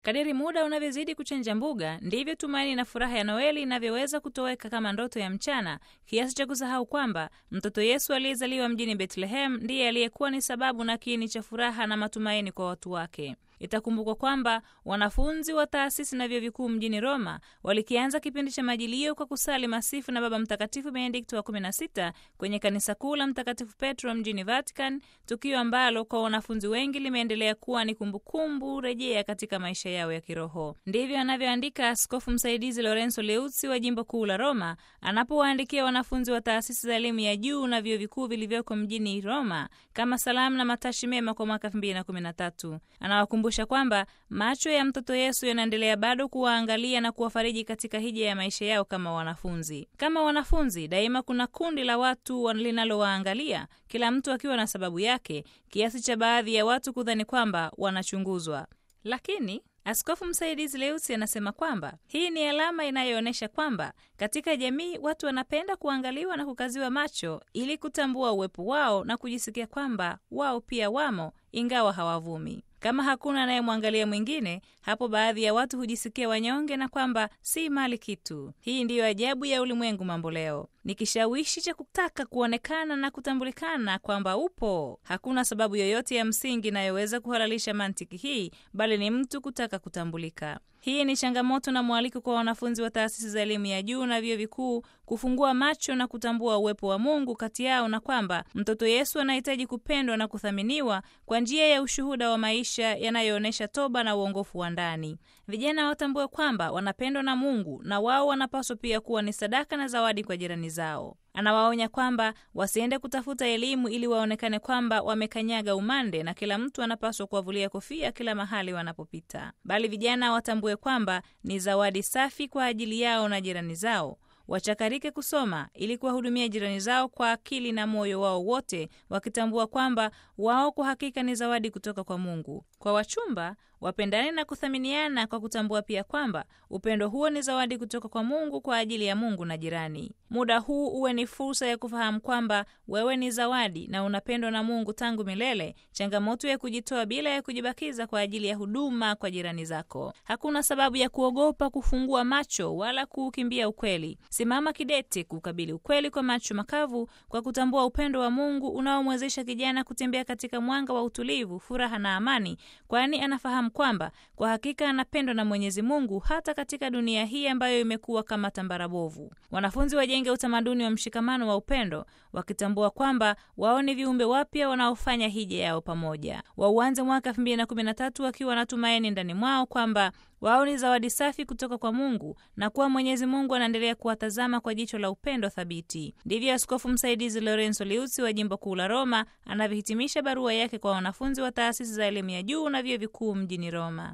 Kadiri muda unavyozidi kuchanja mbuga, ndivyo tumaini na furaha ya Noeli inavyoweza kutoweka kama ndoto ya mchana, kiasi cha kusahau kwamba mtoto Yesu aliyezaliwa mjini Bethlehem ndiye aliyekuwa ni sababu na kiini cha furaha na matumaini kwa watu wake. Itakumbukwa kwamba wanafunzi wa taasisi na vyuo vikuu mjini Roma walikianza kipindi cha majilio kwa kusali masifu na Baba Mtakatifu Benedikto wa 16 kwenye kanisa kuu la Mtakatifu Petro mjini Vatican, tukio ambalo kwa wanafunzi wengi limeendelea kuwa ni kumbukumbu rejea katika maisha yao ya kiroho. Ndivyo anavyoandika askofu msaidizi Lorenzo Leuzzi wa jimbo kuu la Roma anapowaandikia wanafunzi wa taasisi za elimu ya juu na vyuo vikuu vilivyoko mjini Roma kama salamu na matashi mema kwa mwaka 2013. Anawakumbusha kwamba macho ya mtoto Yesu yanaendelea bado kuwaangalia na kuwafariji katika hija ya maisha yao kama wanafunzi. Kama wanafunzi, daima kuna kundi la watu linalowaangalia, kila mtu akiwa na sababu yake, kiasi cha baadhi ya watu kudhani kwamba wanachunguzwa. Lakini Askofu msaidizi Leusi anasema kwamba hii ni alama inayoonyesha kwamba katika jamii watu wanapenda kuangaliwa na kukaziwa macho ili kutambua uwepo wao na kujisikia kwamba wao pia wamo, ingawa hawavumi. Kama hakuna anayemwangalia mwingine, hapo baadhi ya watu hujisikia wanyonge na kwamba si mali kitu. Hii ndiyo ajabu ya ulimwengu mambo leo, ni kishawishi cha kutaka kuonekana na kutambulikana kwamba upo. Hakuna sababu yoyote ya msingi inayoweza kuhalalisha mantiki hii, bali ni mtu kutaka kutambulika. Hii ni changamoto na mwaliko kwa wanafunzi wa taasisi za elimu ya juu na vyuo vikuu kufungua macho na kutambua uwepo wa Mungu kati yao na kwamba mtoto Yesu anahitaji kupendwa na kuthaminiwa kwa njia ya ushuhuda wa maisha yanayoonyesha toba na uongofu wa ndani. Vijana watambue kwamba wanapendwa na Mungu na wao wanapaswa pia kuwa ni sadaka na zawadi kwa jirani zao. Anawaonya kwamba wasiende kutafuta elimu ili waonekane kwamba wamekanyaga umande na kila mtu anapaswa kuwavulia kofia kila mahali wanapopita, bali vijana watambue kwamba ni zawadi safi kwa ajili yao na jirani zao. Wachakarike kusoma ili kuwahudumia jirani zao kwa akili na moyo wao wote, wakitambua kwamba wao kwa hakika ni zawadi kutoka kwa Mungu. Kwa wachumba wapendane na kuthaminiana kwa kutambua pia kwamba upendo huo ni zawadi kutoka kwa Mungu kwa ajili ya Mungu na jirani. Muda huu uwe ni fursa ya kufahamu kwamba wewe ni zawadi na unapendwa na Mungu tangu milele, changamoto ya kujitoa bila ya kujibakiza kwa ajili ya huduma kwa jirani zako. Hakuna sababu ya kuogopa kufungua macho wala kuukimbia ukweli. Simama kidete kukabili ukweli kwa macho makavu, kwa kutambua upendo wa Mungu unaomwezesha kijana kutembea katika mwanga wa utulivu, furaha na amani, kwani anafahamu kwamba kwa hakika anapendwa na Mwenyezi Mungu hata katika dunia hii ambayo imekuwa kama tambara bovu. Wanafunzi wajenge utamaduni wa mshikamano wa upendo, wakitambua kwamba wao ni viumbe wapya wanaofanya hija yao pamoja. Wauanze mwaka 2013 wakiwa na tumaini ndani mwao kwamba wao ni zawadi safi kutoka kwa Mungu na kuwa Mwenyezi Mungu anaendelea kuwatazama kwa jicho la upendo thabiti. Ndivyo askofu msaidizi Lorenzo Liuzzi wa jimbo kuu la Roma anavyohitimisha barua yake kwa wanafunzi wa taasisi za elimu ya juu na vyuo vikuu mjini Roma.